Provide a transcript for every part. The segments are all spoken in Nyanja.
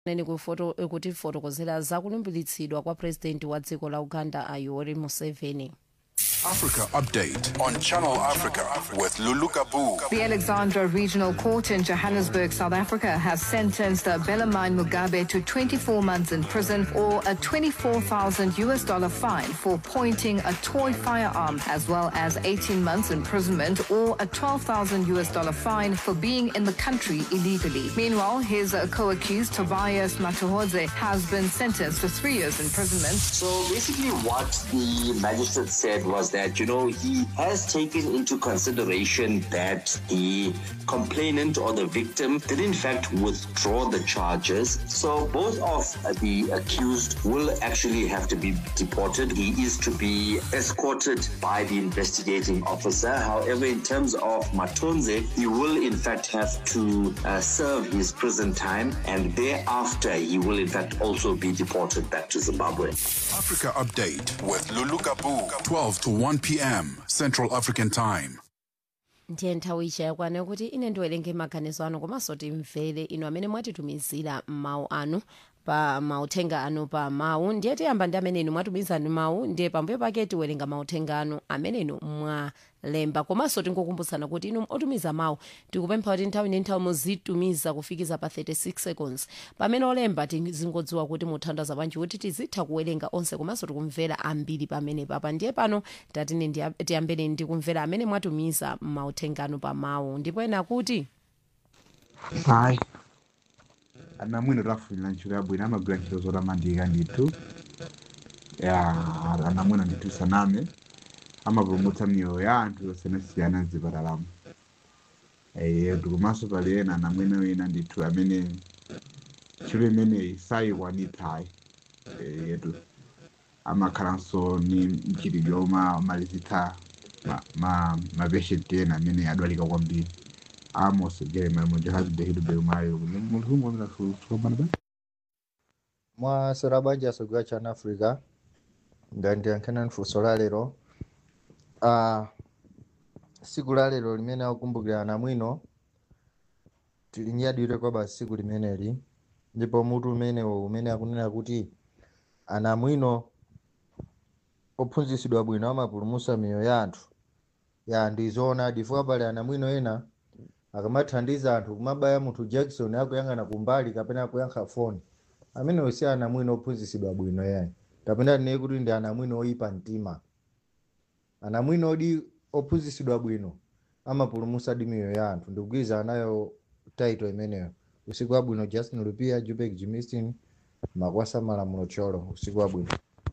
neni kufoto kuti fotokozera zakulumbiritsidwa kwa purezidenti wa dziko la uganda a yoweri museveni Africa Update on Channel Africa with Lulu Kabu. The Alexandra Regional Court in Johannesburg, South Africa, has sentenced Belamine Mugabe to 24 months in prison or a 24,000 US dollar fine for pointing a toy firearm, as well as 18 months imprisonment or a 12,000 US dollar fine for being in the country illegally. Meanwhile, his uh, co-accused Tobias Matuhodze has been sentenced to three years imprisonment. So basically, what the magistrate said was that, you know, he has taken into consideration that the complainant or the victim did, in fact, withdraw the charges. So both of the accused will actually have to be deported. He is to be escorted by the investigating officer. However, in terms of Matonze, he will, in fact, have to uh, serve his prison time and thereafter he will, in fact, also be deported back to Zimbabwe. Africa Update with Lulu Kabu. 12 to 1 p.m. Central African Time. ndiye nthawi ija yakwana kuti ine ndiwerenge maganizo anu komanso timvere inu amene mwatitumizira mawu anu pa mauthenga anu pa mawu ndiye tiyamba ndi amene inu mwatumiza ndi mawu ndiye pambuyo pake tiwerenga mauthenga anu amene inu mwalemba komanso tingokumbutsana kuti inu otumiza mawu tikupempha kuti nthawi ndi nthawi muzitumiza kufikiza pa 36 seconds pamene olemba tizingodziwa kuti muthandaza bwanji kuti tizitha kuwerenga onse komanso tikumvera ambiri pamene papa ndiye pano tatine ndiya- tiyambeni ndi kumvera amene mwatumiza mauthenga anu pa mawu ndipo ena kuti hayi ana mwino tafunira ntchito yabwino amagwira ntchito zotamandika ndithu ya ana mwino ndithu saname amapulumutsa miyoyo ya anthu yosiyanasiyana mzipatalamo yetu komanso pali ena ana mwino wina ndithu amene ntchito imeneyi sayikwanitsayi yetu amakhalanso ni mchitidwe omalizitsa mapeshenti ena amene adwalika kwambiri Amos Jeremiah Mujahid Hidu Beumayo mulungu mwana kusomana ba mwasera banja asogera chana africa ndandiyankhana funso la lero uh, siku la lero limene akukumbukira ana mwino tilinyadire kwa basi siku limeneli ndipo mutu umenewo umene akunena kuti ana mwino ophunzitsidwa bwino amapulumutsa miyoyo ya anthu ya ndizoona chifukwa pali ana mwino ena akamathandiza anthu kumabaya munthu jackson akuyang'ana kumbali kapena kuyankha foni amenewo si ana mwino ophunzitsidwa bwino yayi kapena tineye kuti ndi ana mwino oyipa mtima ana mwino odi ophunzitsidwa bwino amapulumutsa di miyoyo ya anthu ndikugwiza nayo taito imeneyo usiku wabwino justin lupia jupek jimistin makwasa malamulo cholo usiku wabwino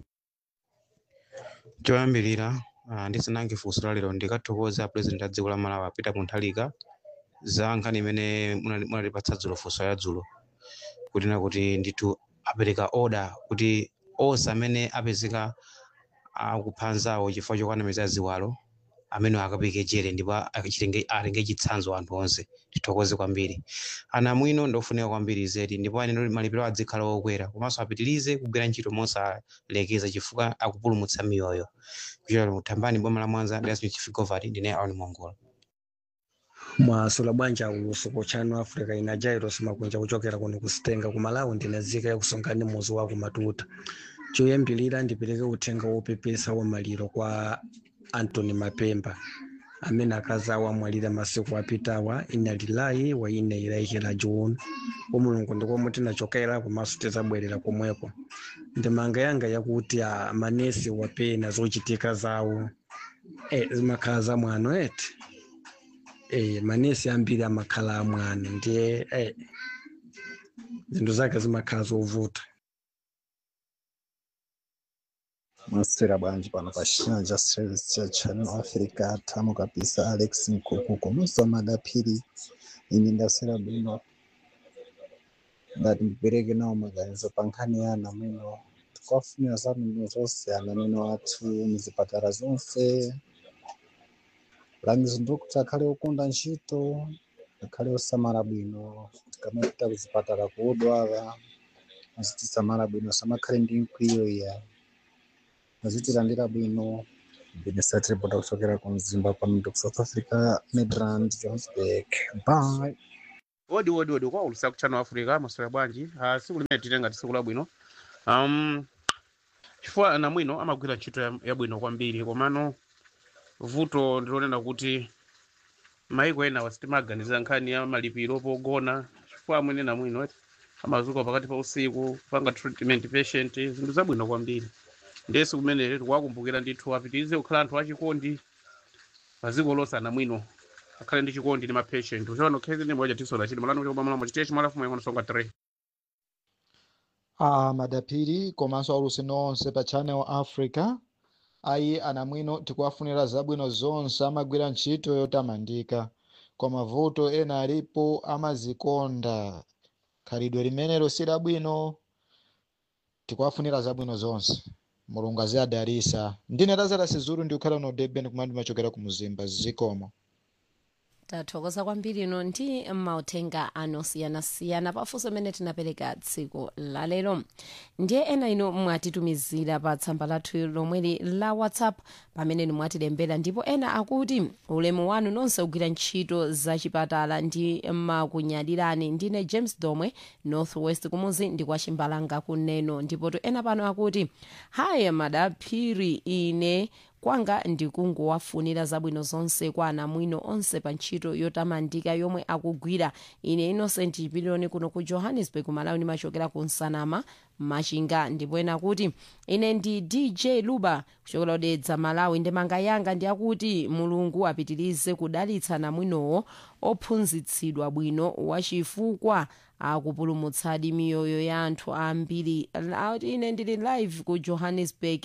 choyambirira ah, ndisanange funso la lero ndikathokoza president a dziko la malawi peter mutharika za nkhani imene munali- munatipatsa dzulo funso ya dzulo kunena kuti ndithu apereka order kuti onse amene apezeka akupha anzawo chifukwa chokwanamiza ziwalo amene akapeke jere ndipo achitenge- atenge chitsanzo anthu onse tithokoze kwambiri ana mwino ndofunika kwambiri zedi ndipo aneno malipiro adzikhala okwera komanso apitirize kugwira ntchito mosalekeza chifukwa akupulumutsa miyoyo kuchokera muthambani boma la mwanza dasmith chifigovati ndine aoni mongola mwasula bwanja ulusuku chanu africa ina jairos makunja kuchokera kuno kusitenga ku malawi ndinazika yakusongani muzi wa kumatuta choyambilira ndipereke uthenga wopepesa wa maliro kwa antony mapemba amene akazi awo amwalira masiku apitawa ina lilayi wa ina ilaikira juni umulungu ndikomwe tinachokera komanso tizabwerera komweko ndimanga yanga yakuti a manesi wapena zochitika zawo e, zimakhala za mwano eti eh manesi ambiri amakhala amwano ndiye eh zinthu zake zimakhala zovuta maswera bwanji pano pa china service cha channel africa tamu kabisa alex mkuku komanso amadaphiri ine ndaswera bwino ndati ndipereke nawo maganizo pa nkhani ya ana mwino tikafunira zabwino zonse ana mwino athu muzipatala zonse langizo ndokuti akhale okonda ntchito akhale osamala bwino tikamapita kuzipatala kuodwala azitisamala bwino samakhale ndi mkwiyo iya azitilandira bwino benesatiripoda kuchokera ku mzimba pano ndi ku south africa midrand johannesburg bye odi odi odi kwa ulusa kuchano africa maswera bwanji uh, siku limene titenga tsiku labwino um, chifukwa anamwino amagwira ntchito ya- yabwino kwambiri komano vuto ndilonena kuti maiko ena wasitimaganizira nkhani ya malipiro pogona chifukwa amwene namwino eti amazuka pakati pa usiku panga treatment patient zinthu zabwino kwambiri ndesi kumenere tikuwakumbukira ndithu apitirize kukhala anthu achikondi paziko lonse anamwino akhale ndi chikondi ndi mapatient uchona khezi ndi moja tisola chili malano chokoma malamu chitiye chimalafu mwe songa 3 a madapiri komanso aulusi nonse pa channel africa ayi anamwino tikuwafunira zabwino zonse amagwira ntchito yotamandika koma vuto ena alipo amazikonda khalidwe limenelo si labwino tikuwafunira zabwino zonse mulungu aziadarisa ndine lazara sizuru ndikukhala no durban kumene ndimachokera ku muzimba zikomo tathokoza kwambiri ino ndi mauthenga anosiyanasiyana pafunso imene tinapereka tsiku lalero ndiye ena ino mwatitumizira pa tsamba lathu lomweli la whatsapp pamene mwatilembera ndipo ena akuti ulemu wanu nonse kugwira ntchito zachipatala ndi makunyadirani ndine james domwe northwest kumuzi ndi kwa chimbalanga kuneno ndipo to ena pano akuti haya madaphiri ine kwanga ndikungowafunira zabwino zonse kwa anamwino onse pa ntchito yotamandika yomwe akugwira ine innocent chipiliyoni kuno ku johannesburg malawi ndimachokera ku nsanama machinga ndipo ena kuti ine ndi dj luba kuchokera kudedza malawi ndemanga yanga ndi akuti mulungu apitirize kudalitsa anamwinowo ophunzitsidwa bwino wachifukwa akupulumutsadi miyoyo ya anthu ambiri Lauti ine ndili live ku johannesburg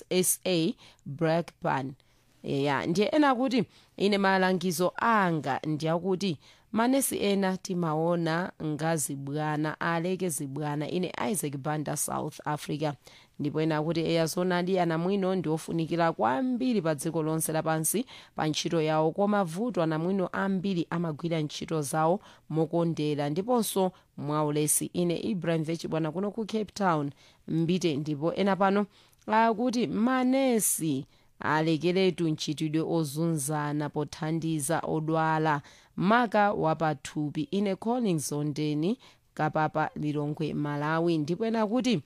sa blackburn ya ndiye ena kuti ine malangizo anga ndiyakuti manesi ena timaona ngazibwana aleke zibwana ine isaac banda south africa ndipo ena kuti eya zonadi anamwino ndi ofunikira kwambiri pa dziko lonse lapansi pa ntchito yawo koma vuto anamwino ambiri amagwira ntchito zawo mokondera ndiponso mwaulesi ine ibrahim vechibwana kuno ku cape town mbite ndipo ena pano akuti manesi alekeretu ntchitidwe ozunzana pothandiza odwala maka wapathupi ine collins ondeni kapapa lilongwe malawi ndipo ena kuti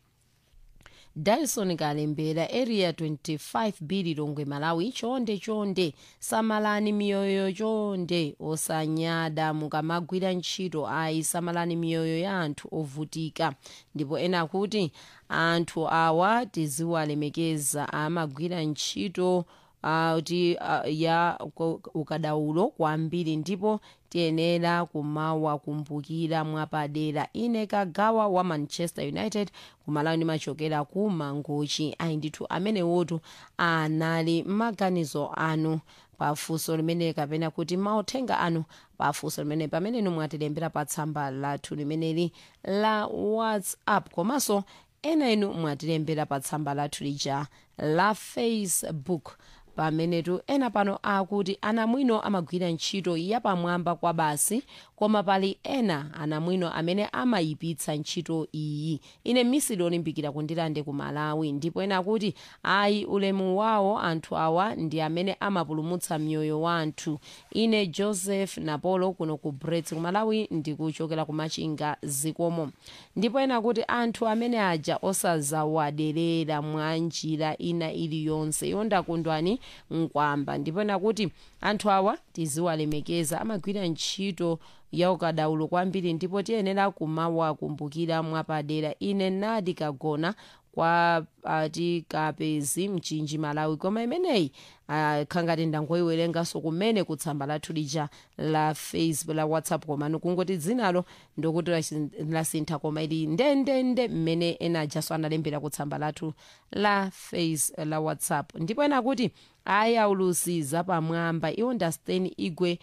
dyson kalembera area 25 b lilongwe malawi chonde chonde samalani miyoyo chonde osanyada mukamagwira ntchito ayi samalani miyoyo ya anthu ovutika ndipo ena kuti anthu awa tiziwalemekeza amagwira ntchito uh, ti, uh, ya ku- ukadaulo kwambiri ndipo tiyenera kumawakumbukira mwapadera ine kagawa wa manchester united kumalawi ndimachokera ku mangochi ayi ndithu amene wotu anali maganizo anu pafunso limene kapena kuti mauthenga anu pafunso limene pamene inu mwatilembera pa tsamba lathu limeneli la whatsapp komanso ena inu mwatilembera pa tsamba lathu lija la facebook pamenetu ena pano akuti anamwino amagwira ntchito yapamwamba kwa basi koma pali ena anamwino amene amayipitsa ntchito iyi ine misili olimbikira kundilande ku malawi ndipo ena akuti ayi ulemu wawo anthu awa ndi amene amapulumutsa mioyo wa anthu ine joseph napolo kuno ku brets ku malawi ndikuchokera ku machinga zikomo ndipo ena akuti anthu amene aja osazawaderera mwa njira ina iliyonse iwo ndakundwani nkwamba ndipo ena kuti anthu awa tiziwalemekeza amagwira ntchito ya ukadaulo kwambiri ndipo tiyenera kumawakumbukira mwapadera ine nadi kagona kwa ati kapezi mchinji malawi koma imeneyi uh, khangati ndangoyiwerenganso kumene kutsamba lathu lija la facebook la whatsapp komano kungoti dzinalo ndokuti lasi- lasintha koma ili ndendende mmene ena ajaso analembera kutsamba lathu la face la whatsapp ndipo ena kuti ayi aulusi zapamwamba iwo ndasteni igwe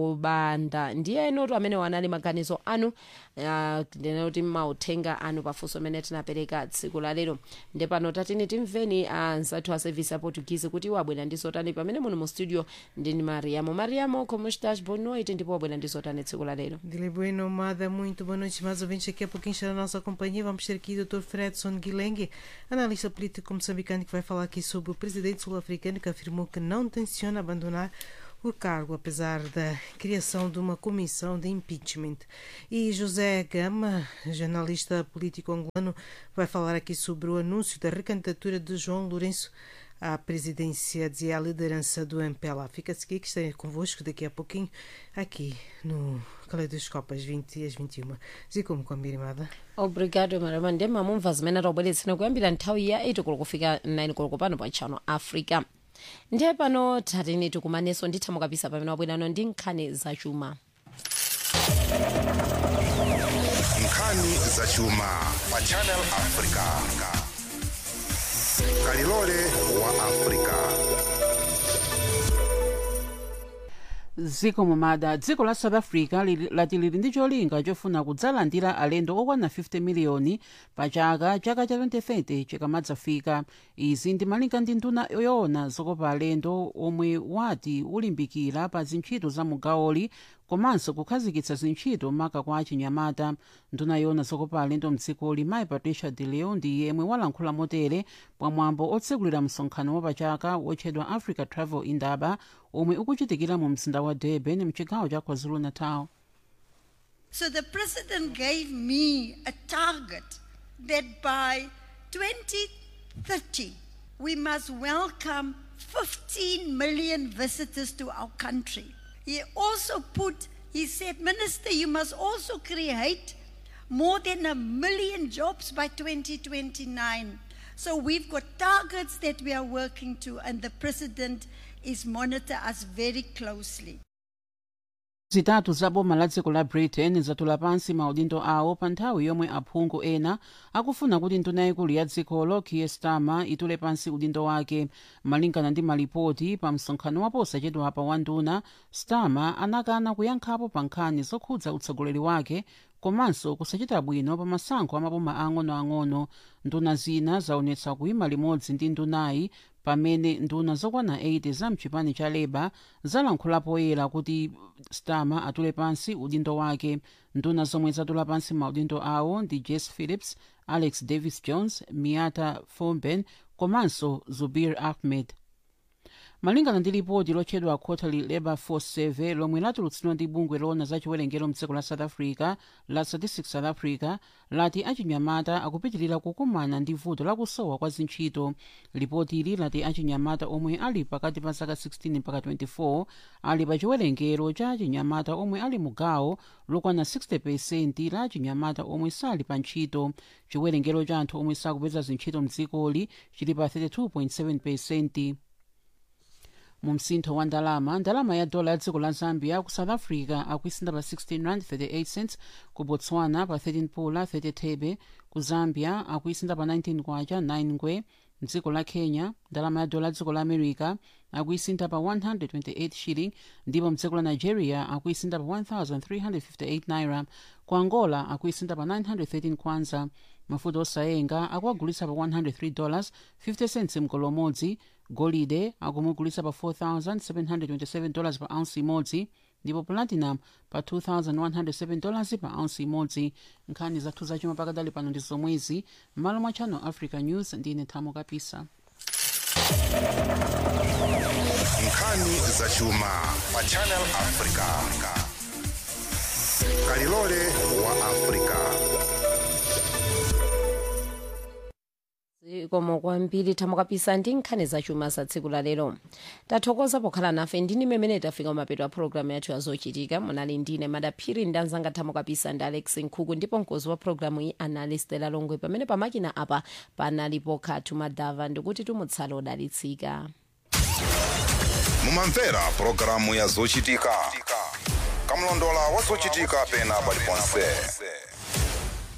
wobanda ndiye enotu amene wanali maganizo anu uh, ndinoti mauthenga anu pafunso amene tinapereka tsiku la lero nde pano tatini timveni anzathu a service ya portuguese kuti wabwera ndi zotani pamene muno mu studio ndini mariamo mariamo como estás boa noite ndipo wabwera ndi zotani tsiku la lero Dile bueno, Mada, muito boa noite, mais ouvintes. Daqui a pouquinho está na nossa companhia. Vamos ter aqui o Dr. Fredson Guilengue, analista político moçambicano, que vai falar aqui sobre o presidente sul-africano que afirmou que não tenciona abandonar o cargo, apesar da criação de uma comissão de impeachment. E José Gama, jornalista político angolano, vai falar aqui sobre o anúncio da recandidatura de João Lourenço à presidência e à liderança do MPLA. Fica-se aqui que estarei convosco daqui a pouquinho, aqui no Caleidoscope, às 20 e às 21. Zikomo kwambiri obrigado maramande mamumva zimene taubweretsera kuyambira nthawi ya 8 koloko kufika 9 koloko pano pa channel africa ndiye pano tatene tikumanenso nditha mukapisa pamene wabwerano ndi nkhani zachuma nkhani zachuma pa channel africa kalilole wa africa dziko mumada dziko la south africa lili- lati lili ndi cholinga chofuna kudzalandira alendo okwana 50 miliyoni pa chaka chaka cha 2030 chikamadzafika izi ndi malinga ndi nduna yoona zokopa alendo omwe wati ulimbikira pa zintchito za mugawoli komanso kukhazikitsa zintchito maka kwa achinyamata nduna yoona zokopa alendo mdzikoli mayi patricia de leo ndi yemwe walankhula motere pamwambo otsekulira msonkhano wapachaka wotchedwa africa travel indaba omwe ukuchitikira mu mzinda wa durban mchigawo cha kwazulu-natal So the president gave me a target that by 2030 we must welcome 15 million visitors to our country. He also put, he said, Minister, you must also create more than a million jobs by 2029. So we've got targets that we are working to, and the president is monitor us very closely. zitatu za boma la dziko la britain zatula pansi maudindo awo pa nthawi yomwe aphungu ena akufuna kuti nduna yaikulu ya dzikolo kier starmer itule pansi udindo wake malingana ndi malipoti pa msonkhano waposachedwapa wa nduna starmer anakana kuyankhapo pa nkhani zokhudza utsogoleri wake komanso kusachita bwino pa masankho amaboma ang'onoang'ono nduna zina zaonetsa kuyima limodzi ndi ndunayi pamene nduna zokwana 80 za mchipani cha labour zalankhula poyera kuti starmer atule pansi udindo wake nduna zomwe zatula pansi maudindo awo ndi jess phillips alex davis jones miata fomben komanso zubir ahmed malingana ndi lipoti lotchedwa quarterly labour force survey lomwe latulutsidwa ndi bungwe loona za chiwerengero mdziko la south africa la statistics south africa lati achinyamata akupitirira kukumana ndi vuto lakusowa kwa zintchito lipoti ili lati achinyamata omwe ali pakati pa zaka 16 mpaka 24 ali pa chiwerengero cha achinyamata omwe ali mugawo lokwana 60 la achinyamata omwe sali pa ntchito chiwerengero cha anthu omwe sakupeza zintchito mdzikoli chili pa 32.7 mu msintho wa ndalama ndalama ya dola ya dziko la zambia ku south africa akuisinda pa 16 rand 38 cents ku botswana pa 13 pula 30 thebe ku zambia akuisinda pa 19 kwacha 9 ngwe mdziko la kenya ndalama ya dola ya dziko la america akuisinda pa 128 shilling ndipo mdziko la nigeria akuisinda pa 1358 naira ku angola akuisinda pa 913 kwanza mafuta osayenga akuagulitsa pa 103 dollars 50 cents mgolo umodzi golide akumugulitsa pa 4727 dollars pa ounce imodzi ndipo platinum pa 2107 dollars pa ounce imodzi nkhani zathu zachuma pakadali pano ndi zomwezi m'malo mwa channel africa news ndine thamo kapisa nkhani zachuma pa channel africa kalilole wa africa zikomo kwambiri thamo kapisa ndi nkhani zachuma za tsiku la lero tathokoza pokhala nafe ndini mmene tafika mapeto a programu yathu yazochitika munali ndine madaphiri ndi anzanga thamo kapisa ndi alex nkhuku ndipo mkozi wa programu iyi anali stela longwe pamene pamakina apa panalipo khatu madava ndikuti tumutsala odalitsika mumamvera pulogalamu ya zochitika kamlondola wa zochitika pena paliponse